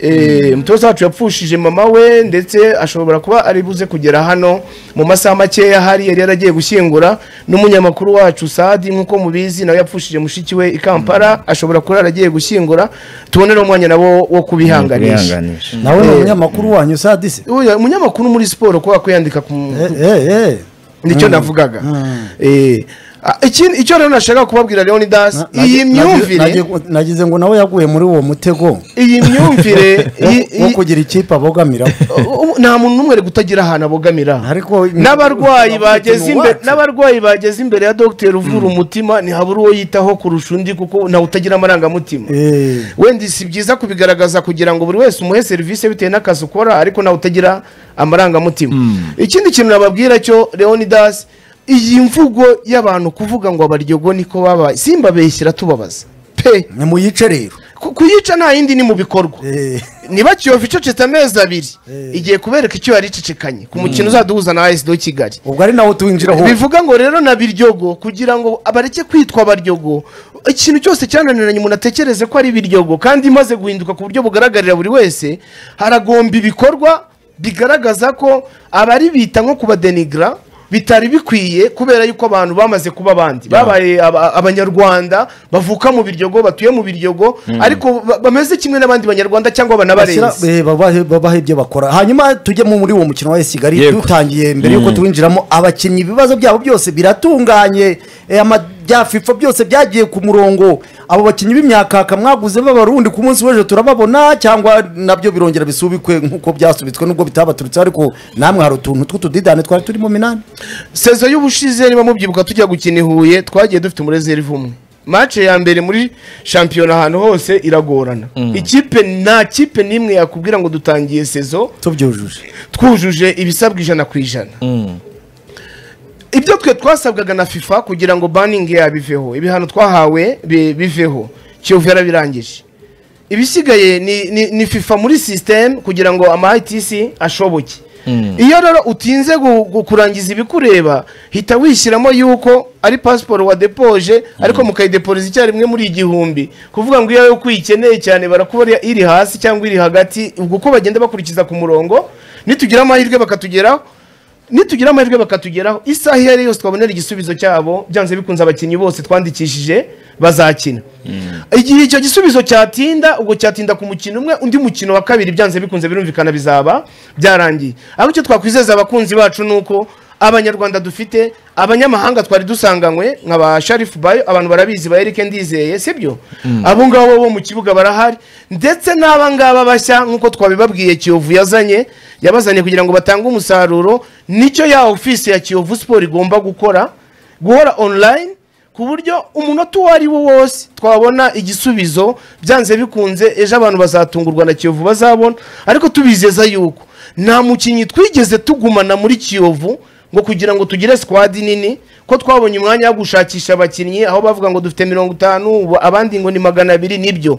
Eh, umutoza wacu yapfushije mama we ndetse ashobora kuba ari buze kugera hano mu masaha makeya hari yari yaragiye gushyingura n'umunyamakuru wacu sadi nk'uko mubizi nawe yapfushije mushiki we i kampala ashobora kuba yaragiye gushyingura tubonereho umwanya nabo wo kubihanganisha Wihanganisha. nawe ni umunyamakuru wanyu sadise Oya, umunyamakuru muri siporo kubera ko yandika ku eh eh eh nicyo navugaga Eh, Ah, ikindi- icyo rero nashaka kubabwira Leon Das iyi myumvire nagize ngo nawe yaguye muri uwo mutego iyi myumvire wo- iyi- wo iyi- kugira ikipe abogamiraho ubu nta muntu n'umwe ari kutagira ahantu abogamira Ariko- n'abarwayi bageze Ni imbere uwacu. n'abarwayi bageze imbere ya dogiteri uvura umutima ntihabura uwo yitaho kurusha undi kuko ntawe utagira amarangamutima Eh. wenda si byiza kubigaragaza kugira ngo buri wese umuhe serivisi bitewe n'akazi ukora ariko nawe utagira amarangamutima ikindi kintu nababwira cyo leonidas iyi mvugo y'abantu kuvuga ngo abaryogo niko babaye simbabeshyira tubabaza pe ni muyice rero ku- kuyica nta yindi ni mu bikorwa Eh. niba kiyovu icecetse amezi abiri igiye kubereka icyo yari icecekanye ku mukino uzaduhuza na ayisido kigali ubwo ari nawe tuwinjiraho bivuga ngo rero na biryogo kugira ngo abareke kwitwa baryogo ikintu cyose cyananiranye umuntu atekereze ko ari biryogo kandi imaze guhinduka ku buryo bugaragarira buri wese haragomba ibikorwa bigaragaza ko abari bita nko kubadenigra bitari bikwiye kubera yuko abantu bamaze kuba abandi babaye aba- abanyarwanda bavuka mu biryogo batuye mu biryogo ariko ba- bameze kimwe n'abandi banyarwanda cyangwa bashyira- banabarenze eh, babahe babahe ibyo bakora hanyuma tujyemo muri uwo mukino wa esigari Yego. dutangiye mbere yuko tuwinjiramo abakinnyi ibibazo byabo byose biratunganye eh, ama- bya fifa byose byagiye ku murongo abo bakinnyi b'imyakaka mwaguze b'abarundi ku munsi w'ejo turababona cyangwa nabyo birongera bisubikwe nk'uko byasubitswe n'ubwo bitabaturutse ariko namwe hari utuntu tw'utudidane twari turimo minani sezo y'ubushize niba mubyibuka tujya gukina i huye twagiye dufite umurezerivu umwe mace ya mbere muri shampiyona ahantu hose iragorana ikipe nta kipe n'imwe yakubwira ngo dutangiye sezo tubyujuje twujuje ibisabwa ijana ku ijana ibyo twe twasabwaga na fifa kugira ngo baningi yabiveho ibihano twahawe bi- biveho kiyovu yarabirangije ibisigaye ni, ni, ni fifa muri sisiteme kugira ngo ama itc ashoboke iyo rero utinze gu- gu- kurangiza ibikureba hita wishyiramo yuko ari pasiporo wadepoje ariko mukayideporiza icyarimwe muri igihumbi kuvuga ngo iyo yo kuyikeneye cyane barakubona iri hasi cyangwa iri hagati ubwo uko bagenda bakurikiza ku murongo nitugira amahirwe bakatugeraho nitugira amahirwe bakatugeraho isaha iyo ari yo yose twabonera igisubizo cyabo byanze bikunze abakinnyi bose twandikishije bazakina igihe icyo gisubizo cyatinda ubwo cyatinda ku mukino umwe undi mukino wa kabiri byanze bikunze birumvikana bizaba byarangiye ariko icyo twakwizeza abakunzi bacu ni uko abanyarwanda dufite abanyamahanga twari dusanganywe nka ba sharifu bayo abantu barabizi ba erike ndizeye sibyo abo ngabo bo mu kibuga barahari ndetse n'aba ngaba bashya nk'uko twabibabwiye kiyovu yazanye yabazanye kugira ngo batange umusaruro nicyo ya ofisi ya kiyovu siporo igomba gukora guhora online ku buryo umunota uwo ari wo wose twabona igisubizo byanze bikunze ejo abantu bazatungurwa na kiyovu bazabona ariko tubizeza yuko nta mukinnyi twigeze tugumana muri kiyovu ngo kugira ngo tugire sikwadi nini ko twabonye umwanya wo gushakisha abakinnyi aho bavuga ngo dufite mirongo itanu ubu abandi ngo ni magana abiri nibyo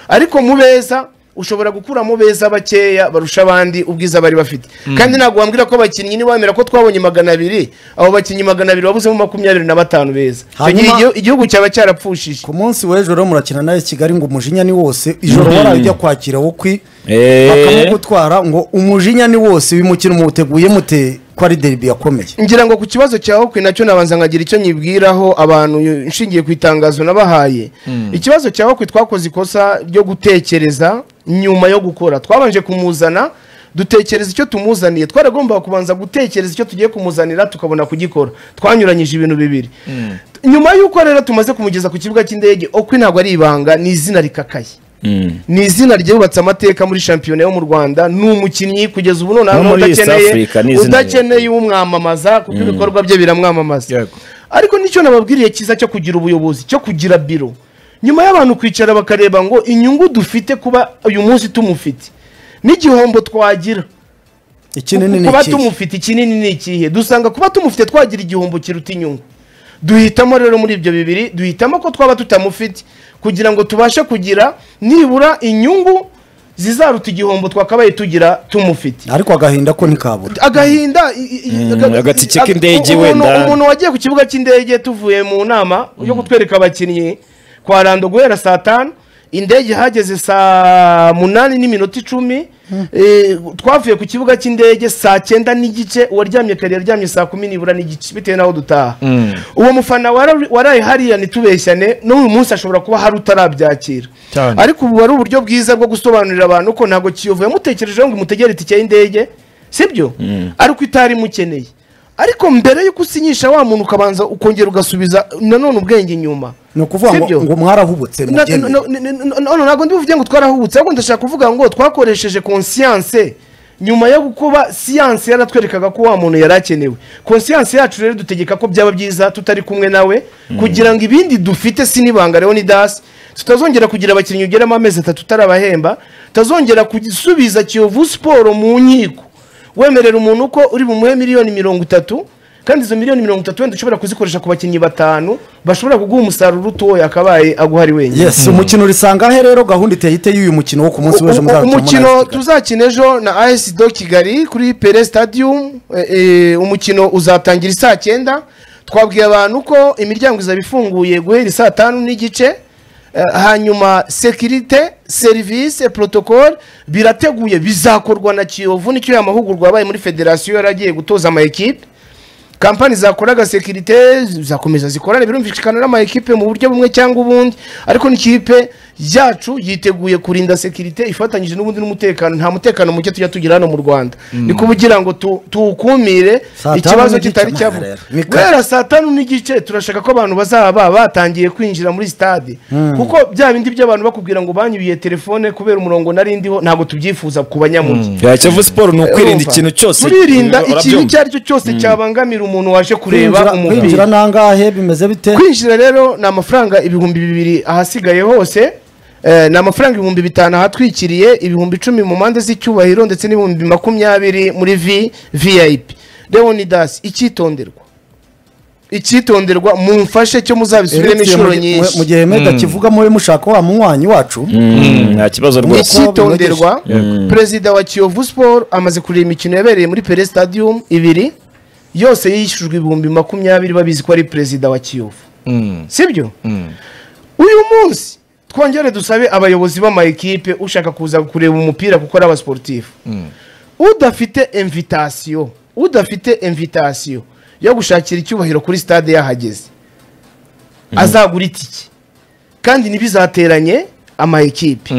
ariko mu beza ushobora gukuramo beza bakeya barusha abandi ubwiza bari bafite kandi ntabwo wambwira ko abakinnyi niwemera ko twabonye magana abiri abo bakinnyi magana abiri babuzemo makumyabiri na batanu beza Icyo Hanyuma- gihe igio- igihugu cyaba cyarapfushije ku munsi w'ejo rero murakina nawe kigali ngo umujinya ni wose ijoro waraye ujya kwakira wukwi Eh. bakamugutwara ngo umujinya ni wose uyu mukino muwuteguye mute ko ari deribi yakomeye ngira ngo ku kibazo cya hokwi nacyo nabanza nkagira icyo nyibwiraho abantu y- nshingiye ku itangazo nabahaye ikibazo cya hokwi twakoze ikosa ryo gutekereza nyuma yo gukora twabanje kumuzana dutekereza icyo tumuzaniye twaragombaga kubanza gutekereza icyo tugiye kumuzanira tukabona kugikora twanyuranyije ibintu bibiri nyuma y'uko rero tumaze kumugeza ku kibuga cy'indege okwi ntabwo ari ibanga ni izina rikakaye ni izina ryubatse amateka muri shampiyona yo mu rwanda ni umukinnyi kugeza ubu noneho No muri East udakeneye Africa ni izina udakeneye ukeneye umwamamaza kuko ibikorwa bye biramwamamaza Yego. ariko nicyo nababwiriye cyiza cyo kugira ubuyobozi cyo kugira biro nyuma y'abantu kwicara bakareba ngo inyungu dufite kuba uyu munsi tumufite n'igihombo twagira ikinini ni kuba ikihe tumufite ikinini ni ikihe dusanga kuba tumufite twagira igihombo kiruta inyungu duhitamo rero muri ibyo bibiri duhitamo ko twaba tutamufite kugira ngo tubashe kugira nibura inyungu zizaruta igihombo twakabaye tugira tumufite ariko agahinda ko ntikabura agahinda i- i- i- aga- agatike aga- k'indege umuntu- wenda. umuntu wagiye ku kibuga cy'indege tuvuye mu nama yo kutwereka abakinnyi kwa rando guhera saa tanu indege ihageze saa munani n'iminota icumi Eh, twavuye ku kibuga cy'indege saa cyenda n'igice uwaryamye kare yaryamye saa kumi nibura n'igice bitewe n'aho dutaha uwo mufana wara- waraye hariya ntitubeshyane n'uyu munsi ashobora kuba hari utarabyakira Cyane. ariko ubu ari uburyo bwiza bwo gusobanurira abantu ko ntabwo kiyovu yamutekerejeho ngo imutegere itike y'indege sibyo ariko itari imukeneye ariko mbere y'uko usinyisha wa muntu ukabanza ukongera ugasubiza nanone ubwenge inyuma ni ukuvuga ngo Sibyo? ngo mwarahubutse Na- mugende. na- na- na- na- none ntabwo ndibuvuge ngo twarahubutse ahubwo ndashaka kuvuga ngo twakoresheje konsiyanse nyuma yo kuba siyanse yaratwerekaga ko wa muntu yari akenewe konsiyanse yacu rero dutegeka ko byaba byiza tutari kumwe nawe kugira ngo ibindi dufite sinibanga rero ni dasi tutazongera kugira abakinnyi ugeramo amezi atatu utarabahemba tutazongera gusubiza kiyovu siporo mu nkiko wemerera umuntu uko uri bumuhe miliyoni mirongo itatu kandi izo miliyoni mirongo itatu wenda ushobora kuzikoresha ku bakinnyi batanu bashobora kuguha umusaruro utoya akabaye aguha ari wenyine yes umukino urisanga he rero gahunda iteye ite y'uyu mukino wo ku munsi w'ejo U- u- muzaza umukino tuzakina ejo na AS do kigali kuri pere stadium eh, eh, umukino uzatangira isaa cyenda twabwiye abantu ko imiryango izaba ifunguye guhera saa tanu n'igice eh, hanyuma sekirite serivisi protocol birateguye bizakorwa na kiyovu nicyo ya mahugurwa yabaye muri federasiyo yari agiye gutoza ama ekipe kampani zakoraga sekirite zakomeza zikorane birumvikana n'amayikipe mu buryo bumwe cyangwa ubundi ariko n'ikipe yacu yiteguye kurinda sekirite ifatanyije n'ubundi n'umutekano nta mutekano muke tujya tugira hano mu rwanda ni kugira ngo tu- tuwukumire Saa tanu ikibazo n'igice, kitari Mana cyabo rero. Ni kare. guhera saa tanu n'igice turashaka ko abantu bazaba batangiye kwinjira muri sitade kuko bya bindi by'abantu bakubwira ngo banyubiye telefone kubera umurongo narindiho ntabwo tubyifuza ku banyamujyi Ya, Kiyovu siporo ni ukwirinda Urumva? ikintu cyose turirinda ikintu urabyumva? icyo ari cyo cyose cyabangamira umuntu waje kureba Kwinjira- kwinjira umupira nangahe bimeze bite kwinjira rero ni amafaranga ibihumbi bibiri ahasigaye hose eh, ni amafaranga ibihumbi bitanu ahatwikiriye ibihumbi icumi mu mpande z'icyubahiro ndetse n'ibihumbi makumyabiri muri vi vip leonidas icyitonderwa icyitonderwa mumfashe cyo muzabisubiremo Eric, inshuro mu- mu- mu nyinshi gihe mega kivuga muri mushaka wa munywanyi wacu Mm, nta kibazo ni rwose icyitonderwa perezida wa kiyovu siporo amaze kureba imikino yabereye muri pere stadium ibiri yose yishyujwe ibihumbi makumyabiri babizi ko ari perezida wa kiyovu sibyo uyu munsi twongere dusabe abayobozi b'amayikipe ushaka kuza kureba umupira kuko ari abasiporutifu udafite invitasiyo udafite invitasiyo yo gushakira icyubahiro kuri stade yahageze azagura itike kandi ntibizateranye amayikipe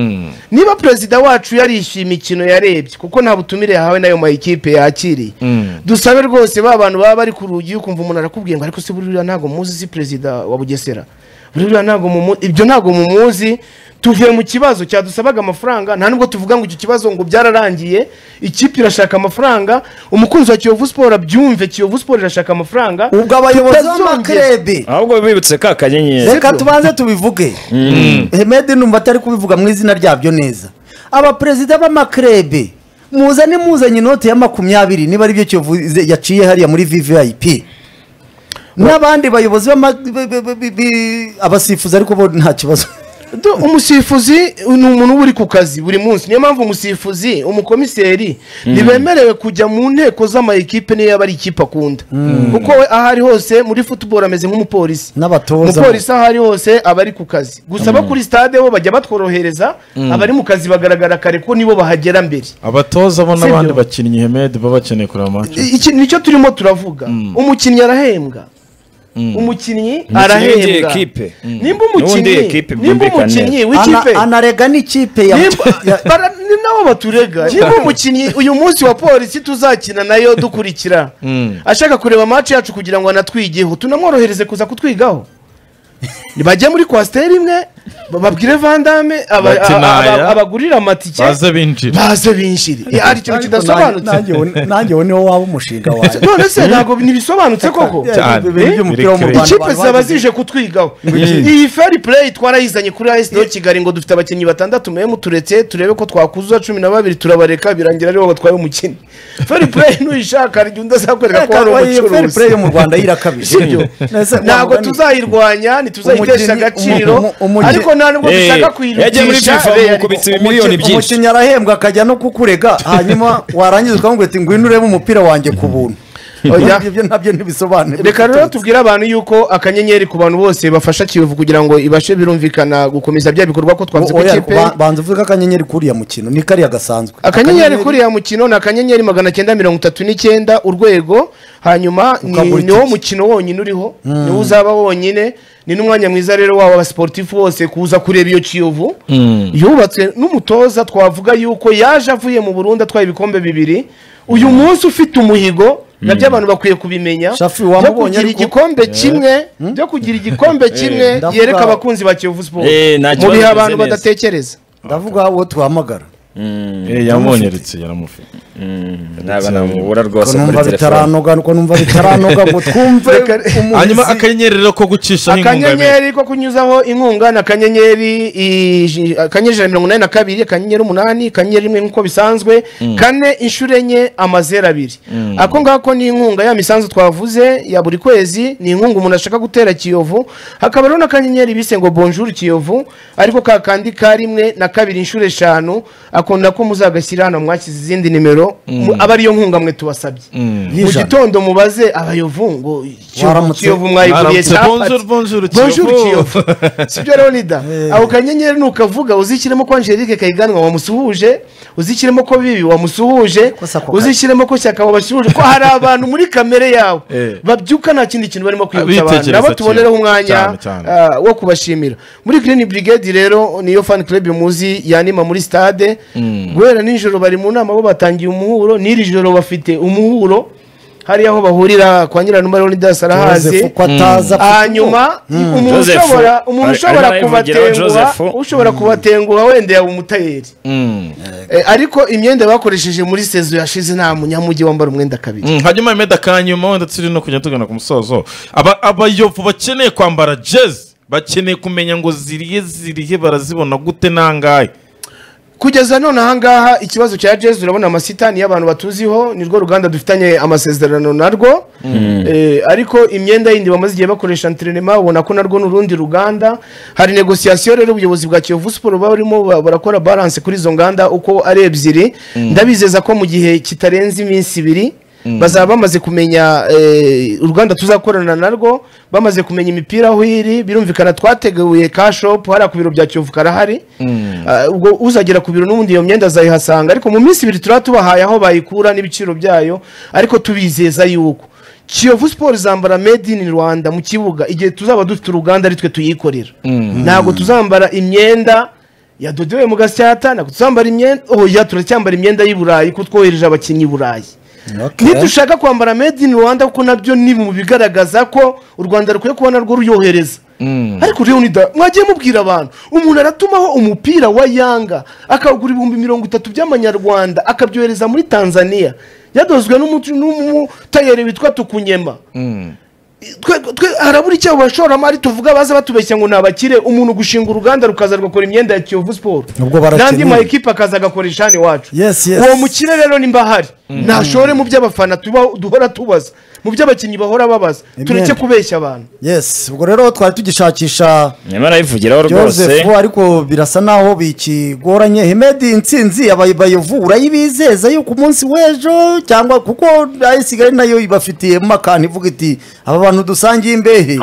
niba perezida wacu yarishyuye imikino yarebye kuko nta butumire yahawe n'ayo mayikipe yakiriye dusabe rwose ba bantu baba bari ku rugi ukumva umuntu arakubwiye ngo ariko se buriya ntabwo muzi si perezida wa bugesera buriya ntabwo mumu- ibyo ntabwo mumuzi tuvuye mu kibazo cyadusabaga amafaranga nta nubwo tuvuga ngo icyo kibazo ngo byararangiye ikipe irashaka amafaranga umukunzi wa kiyovu siporo abyumve kiyovu siporo irashaka amafaranga ubwo abayobozi tutazongera- b'amakrebe ahubwo bibutse ka kanyenyeri reka tubanze tubivuge hemedi numva atari kubivuga mu izina ryabyo neza abaperezida b'amakrebe muzane muzanye inote ya makumyabiri niba ari byo kiyovu ize- yaciye hariya muri vvip n'abandi bayobozi b'ama- b- b- b- b- abasifuzi ariko bo nta kibazo Do- umusifuzi ni umuntu uba uri ku kazi buri munsi niyo mpamvu umusifuzi umukomiseri ntibemerewe kujya mu nteko z'amayikipe niyo yaba ari ikipe akunda kuko we aho ari hose muri futuboro ameze nk'umupolisi N'abatoza. umupolisi aho ari hose aba ari ku kazi gusa abo kuri stade bo bajya batworohereza abari mu kazi bagaragara kare ko nibo bahagera mbere abatoza bo n'abandi Sibyo. bakinnyi hemed baba bakeneye kureba match iki nicyo turimo turavuga umukinnyi arahembwa umukinnyi w'igihe arahembwa ekipe. nimba N'uwundi umukinnyi ekipe nimba byumvikane umukinnyi neza. w'ikipe Ana- anarega n'ikipe ya ya- nabo baturega niba umukinnyi uyu munsi wa polisi tuzakina nayo dukurikira ashaka kureba match yacu kugira ngo anatwigeho tunamworohereze kuza kutwigaho bajye muri kwasiteri imwe babwire vandame Bati naya. abagurira amatike baze binjira baze binjire Eh, hari ikintu kidasobanutse nanjye wo- nanjye wo niwo waba umushinga wawe none se ntabwo ntibisobanutse koko Cyane. Ibintu by'umupira wo mu Rwanda ikipe abantu zaba bagize- zije kutwigaho iyi fair play twarayizanye kuri AS Kigali Kigali ngo dufite abakinnyi batandatu mwe muturetse turebe ko twakuzuza cumi na babiri turabareka birangira aribo batwaye umukino fair play ntuyishaka hari igihe undi azakwereka ko hari Reka, iyi fair play umucuruzi yo mu rwanda yirakabije Sibyo. Ese wa ntabwo mugani- tuzayirwanya ntituzayitesha Umukinnyi- agaciro umu- umu- ariko nta nubwo Eh, dushaka yagiye muri kuyirutisha FIFA Real. amukubita ibimiliyoni Umuki- byinshi umukinnyi arahembwa akajya no kukurega hanyuma warangiza ukamubwira ati ngwino urebe umupira wanjye ku buntu Oya. Ibyo- ibyo nabyo ntibisobanura reka rero tubwire abantu yuko akanyenyeri ku bantu bose bafasha kiyovu kugira ngo ibashe birumvikana gukomeza bya bikorwa ko twavuze ko Oya, ikipe ba- banza uvuge akanyenyeri kuriya mukino ni kariya gasanzwe akanyenyeri kuriya mukino ni akanyenyeri magana cyenda mirongo itatu n'icyenda urwego hanyuma ni Ukagura niwo itike. mukino wonyine uriho niwo uzaba wonyine ni n'umwanya mwiza rero waba abasiporutifu bose kuza kureba iyo kiyovu yubatswe n'umutoza twavuga yuko yaje avuye mu burundi atwaye ibikombe bibiri uyu munsi ufite umuhigo nabyo abantu bakwiye kubimenya Shafi, byo wamubonye kugira ariko- igikombe kimwe byo kugira igikombe kimwe ndavuga- yereka abakunzi ba kiyovu siporo Eh, nta mu kibazo bihe bimeze abantu neza. badatekereza ndavuga uwo tuhamagara Eh, yamwonyeretse yaramufite ntabwo namubura ko rwose muri numva telefone bitaranoga ko numva bitaranoga ngo twumve umuntu hanyuma akanyenyeri rero ko gucisha inkunga akanyenyeri ko kunyuzaho inkunga ni akanyenyeri iji- akanyenyeri ijana na mirongo inani na kabiri akanyenyeri umunani akanyenyeri rimwe nk'uko bisanzwe kane inshuro enye amazeru abiri ako ngako ni inkunga ya misanzu twavuze ya buri kwezi ni inkunga umuntu ashaka gutera kiyovu hakaba rero n'akanyenyeri bise ngo bonjour kiyovu ariko ka kandi ka rimwe na kabiri inshuro eshanu akunda ko muzagashyira hano mwashyize izindi nimero mu- aba ariyo nkunga mwe tubasabye mu Y'ijana. gitondo mubaze abayovu ngo kiyovu Waramutse. kiyovu mwayiguriye Waramutse. capati. Bonjour, bonjour, Bonjour, Kiyovu. kiyovu sibyo leonida ako kanyenyeri nukavuga uzishyiremo ko angelike kayiganwa wamusuhuje uzishyiremo ko bibi wamusuhuje Ko Sako- uzishyiremo ko shyaka wabasuhuje ko hari abantu muri kamere yawe Eh. babyuka nta kindi kintu barimo kwibutsa abantu Bitekereza nabo cyane. tubonereho umwanya Cyane, cyane. ah, wo kubashimira muri green brigade rero niyo fan club muzi yanima muri stade guhera nijoro bari mu nama bo batangiye umuhuro n'iri joro bafite umuhuro hariya aho bahurira kwa nyiranuma leonidas arahazi ko ataza hanyuma umuntu Joseph. ushobora umuntu Ari- ushobora arimo arabivugira kubatenguha Joseph. ushobora kubatenguha wenda yaba umutayeri Eh, ariko imyenda bakoresheje muri sezo yashize nta munyamujyi wambara umwenda kabiri Mm, hanyuma impeta kanyuma wenda turi no kujya tugana ku musozo Aba- abayovu bakeneye kwambara jezi bakeneye kumenya ngo ziriye ziriye barazibona gute nangahe kugeza none ahangaha ikibazo cya jezi urabona amasitani y'abantu batuziho nirwo ruganda dufitanye amasezerano narwo Eh, ariko imyenda yindi bamaze igihe bakoresha enterinema ubona ko narwo ni urundi ruganda hari negosiyasiyo rero ubuyobozi bwa kiyovu siporo barimo ba- barakora baranse kuri izo nganda uko ari ebyiri ndabizeza ko mu gihe kitarenze iminsi ibiri bazaba bamaze kumenya eh, uruganda tuzakorana narwo bamaze kumenya imipira aho iri birumvikana twateguye kashopu hariya ku biro bya kiyovu karahari Ah, ubwo uzagera ku biro n'ubundi iyo myenda azayihasanga ariko mu minsi ibiri turaba tubahaye aho bayikura n'ibiciro byayo ariko tubizeza yuko kiyovu siporo izambara made in rwanda mu kibuga igihe tuzaba dufite uruganda ari twe tuyikorera ntabwo tuzambara imyenda yadodewe mu gasyata ntabwo tuzambara imyenda oya turacyambara imyenda y'i burayi kuko twohereje abakinnyi i burayi nidushaka kwambara made in rwanda kuko nabyo ni mu bigaragaza ko u rwanda rukwiye kubona rwo ruyohereza ariko leonida mwagiye mubwira abantu umuntu aratumaho umupira wa yanga akagura ibihumbi mirongo itatu by'amanyarwanda akabyohereza muri tanzania yadozwe n'umu- n'umutayeri witwa tukunyema twe twe harabura icyo abashoramari tuvuga baza batubeshya ngo ni abakire umuntu gushinga uruganda rukaza rugakora imyenda ya kiyovu siporo Nubwo barakeneye. n'andi ma ekipa akaza agakora ishani iwacu Yes, yes. uwo mukire rero nimba ahari ntashore mu by'abafana tuba- duhora tubaza mu by'abakinnyi bahora babaza tureke Imyenda. kubeshya abantu yes ubwo rero twari tugishakisha nyamara arayivugiraho rwose Joseph ariko birasa naho bikigoranye Hemedi intsinzi abayovu urayibizeza yuko umunsi w'ejo cyangwa kuko ayisigaye nayo ibafitiye makani ivuga iti aba bantu dusangiye imbehe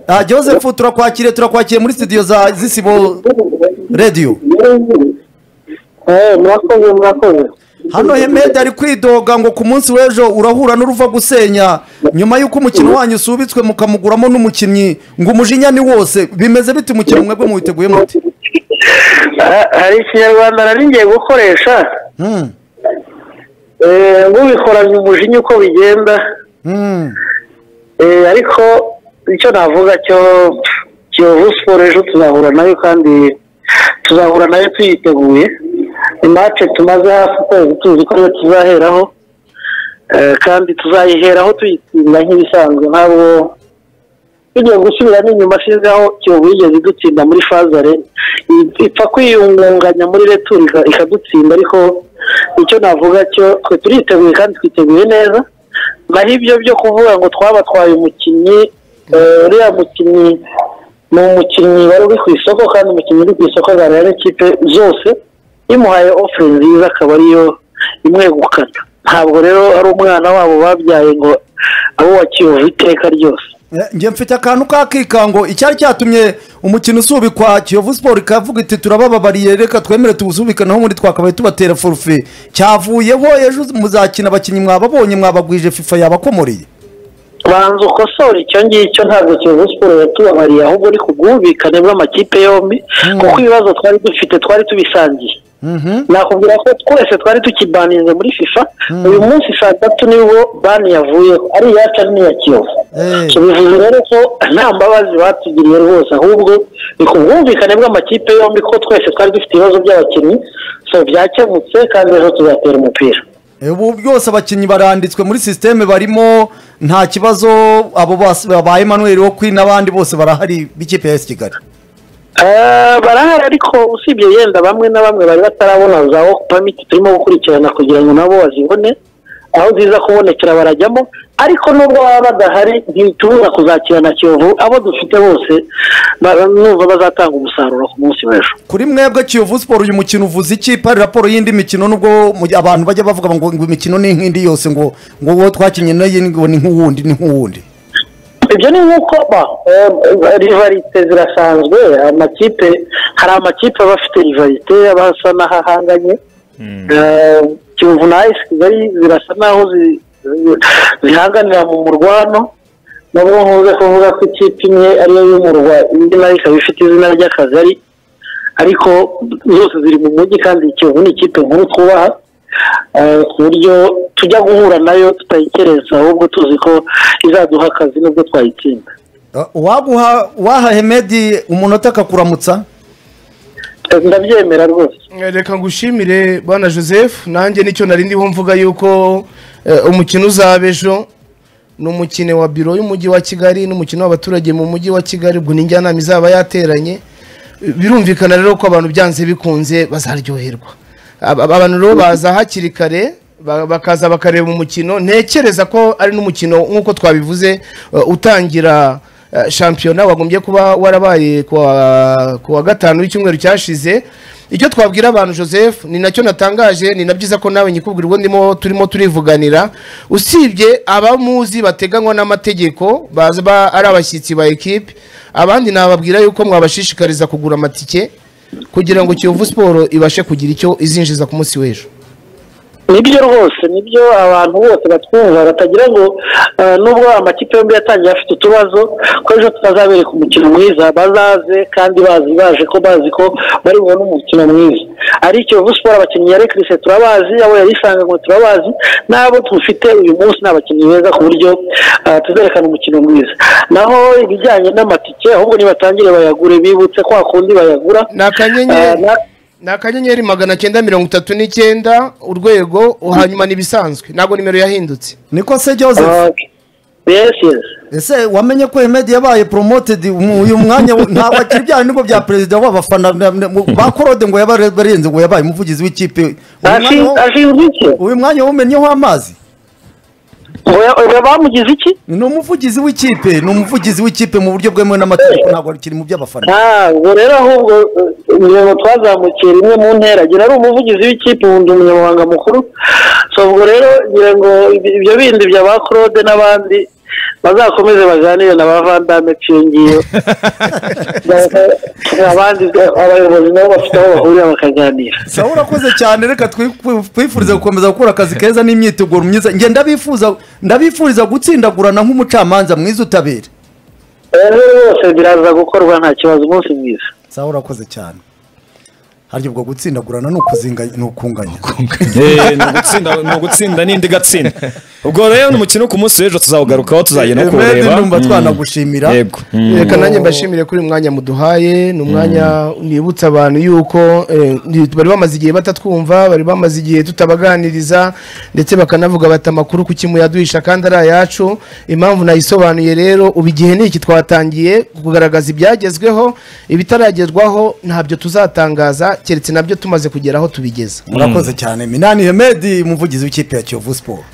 Ah, Joseph turakwakiriye turakwakiriye muri studio za zisibo radio Eh, murakoze murakoze hano Hemedi ari kwidoga ngo ku munsi w'ejo urahura n'uruva gusenya nyuma y'uko umukino wanyu usubitswe mukamuguramo n'umukinnyi ngo umujinya ni wose bimeze bite umukino mwebwe muwiteguye muti Ha- hari ikinyarwanda nari ngiye gukoresha Hmm. Eh, ngubikoranye umujinya uko bigenda Hmm. Eh, ariko icyo navuga cyo pff, kiyovu siporo ejo tuzahura nayo kandi tuzahura nayo tuyiteguye imace tumaze hafi ukwezi tuzi ko ariyo tuzaheraho Eh, kandi tuzayiheraho tuyitsinda nk'ibisanzwe ntabwo tugiye gusubiramo inyuma shizeho kiyovu yigeze idutsinda muri fazare I- ipfa kwiyungunganya muri returu ika- ikadutsinda ariko icyo navuga cyo twe turiteguye kandi twiteguye neza naho ibyo byo kuvuga ngo twabatwaye umukinnyi eh, uriya mukinnyi ni umukinnyi wari uri ku isoko kandi umukinnyi uri ku isoko aganira n'ikipe zose imuhaye ofure nziza akaba ariyo imwegukana ntabwo rero ari umwana wabo babyaye ngo abo wa kiyovu iteka ryose Eh, njye mfite akantu kakika ngo icyari cyatumye umukino usubikwa kiyovu siporo ikavuga iti turabababariye reka twemere tuwusubikaneho ubundi twakabaye tubatera forufe cyavuyeho ejo muzakina abakinnyi mwababonye mwabagwije fifa yabakomoreye banza ukosore icyo ngicyo ntabwo kiyovu siporo yatubabariye ahubwo ni ku bwumvikane bw'amakipe yombi kuko ibibazo twari dufite twari tubisangiye nakubwira ko twese twari tukibaninze muri fifa uyu munsi saa tatu nibwo bani yavuyeho ari iyacu ari n'iya kiyovu Eh. So, bivuze rero ko nta mbabazi batugiriye rwose ahubwo ni ku bwumvikane bw'amakipe yombi ko twese twari dufite ibibazo by'abakinnyi so byakemutse kandi ejo tuzatera umupira ubu byose abakinnyi baranditswe muri sisiteme barimo nta kibazo abo bas- ba emmanuel wo kwi n'abandi bose barahari b'ikipe ya esi kigali Eh, barahari ariko usibye yenda bamwe na bamwe bari batarabona za work permit turimo gukurikirana kugira ngo nabo bazibone aho ziza kubonekera barajyamo ariko nubwo baba badahari ntitubura kuzakira na kiyovu abo dufite bose ba- numva bazatanga umusaruro ku munsi w'ejo kuri mwebwe kiyovu siporo uyu mukino uvuze iki hari raporo y'indi mikino nubwo mu gihe abantu bajya bavuga ngo ngo imikino ni nk'indi yose ngo ngo uwo twakinnye nayo ngo ni nk'uwundi ni nk'uwundi ibyo ni nk'uko ba rivarite zirasanzwe amakipe hari amakipe aba afite rivarite aba asa n'ahahanganye Eh, kiyovu na esi kigali zirasa n'aho zi- zi- zihanganira mu murwano nubwo nkunze kuvuga ko ikipe imwe ariyo y'umurwa indi nayo ikaba ifite izina ry'akagari ariko zose ziri mu mujyi kandi kiyovu ni ikipe nkuru twubaha eh, ku buryo tujya guhura nayo tutayikerensa ahubwo tuzi ko izaduha akazi nubwo twayitsinda Uh, waguha waha hemedi umunota akakuramutsa Eh, ndabyemera rwose reka ngushimire bwana joseph nanjye nicyo nari ndiho mvuga yuko eh, umukino uzaba ejo ni umukino wa biro y'umujyi wa kigali n'umukino w'abaturage mu mujyi wa kigali ubwo ni njyanama izaba yateranye birumvikana rero ko abantu byanze bikunze bazaryoherwa Aba- aba- abantu rero baza hakiri kare ba- bakaza bakareba umukino ntekereza ko ari n'umukino nk'uko twabivuze eh, utangira eh, shampiyona wagombye kuba warabaye ku wa- ku wa gatanu w'icyumweru cyashize icyo twabwira abantu joseph ni nacyo natangaje ni na byiza ko nawe nyikubwira ubwo ndimo turimo turivuganira usibye abamuzi bateganywa n'amategeko baza ba- ari abashyitsi ba ekipe abandi nababwira yuko mwabashishikariza kugura amatike kugira ngo kiyovu siporo ibashe kugira icyo izinjiza ku munsi w'ejo nibyo rwose nibyo abantu bose batwumva batagira ngo eh, nubwo amakipe yombi yatangiye afite utubazo ko ejo tutazabereka umukino mwiza bazaze kandi bazi baje ko bazi ko bari bubone umukino mwiza ari kiyovu siporo abakinnyi yari kirise turabazi abo yarisanganwe turabazi n'abo dufite uyu munsi ni abakinnyi beza ku buryo eh, tuzerekana umukino mwiza naho ibijyanye n'amatike ahubwo nibatangire bayagure bibutse kwa kundi bayagura Ni akanyenyeri. Eh, na- ni akanyenyeri magana cyenda mirongo itatu n'icyenda urwego hanyuma n'ibisanzwe ntabwo nimero yahindutse niko se joseph Okay. Yes, yes. ese wamenye ko hemedi yabaye poromotedi uyu mwanya we- ntabwo akiri bya nubwo bya perezida w'abafana na- na- mu- ba korode ngo yabaye barenze ngo yabaye umuvugizi w'ikipe Uyu mwanya Ashi- wo- ashinzwe iki uyu mwanya wumennyeho amazi ngo ya- oya, bamugize iki ni umuvugizi w'ikipe ni umuvugizi w'ikipe mu buryo bwemewe n'amategeko ntabwo kiri mu by'abafana Ah, ubwo rero ahubwo eh, imirongo twazamukiye rimwe mu ntera ngira ari umuvugizi w'ikipe ubundi umunyamabanga mukuru so ubwo rero ngira ngo ibi- ibyo bindi bya ba claude n'abandi bazakomeze baganire na ba vandame ngiyo abandi abayobozi nabo bafite aho bahurira bakaganira sawa urakoze cyane reka twi- twifurize gukomeza gukora akazi keza n'imyiteguro myiza njye ndabifuza ndabifuriza gutsindagurana nk'umucamanza mwiza utabera Eh, rero rwose biraza gukorwa nta kibazo umunsi mwiza sawa urakoze cyane harya ubwo gutsindagurana ni ukuzinganya ni ukunganya Eh, ni ugutsinda ni ugutsinda n'indi gatsinda ubwo rero ni umukino ku munsi w'ejo tuzawugarukaho tuzagenda Hemedi, kuwureba ndumva Mm. twanagushimira. yego Mm. reka nanjye mbashimire kuri uyu mwanya muduhaye ni umwanya nibutsa abantu yuko eh, ndi- bari bamaze igihe batatwumva bari bamaze igihe tutabaganiriza ndetse bakanavuga bati amakuru ku kimu yaduhisha kandi ari ayacu impamvu nayisobanuye rero ubu igihe ni iki twatangiye kugaragaza ibyagezweho ibitaragerwaho ntabyo tuzatangaza keretse nabyo tumaze kugera aho tubigeza murakoze cyane minani hemedi umuvugizi w'ikipe ya kiyovu siporo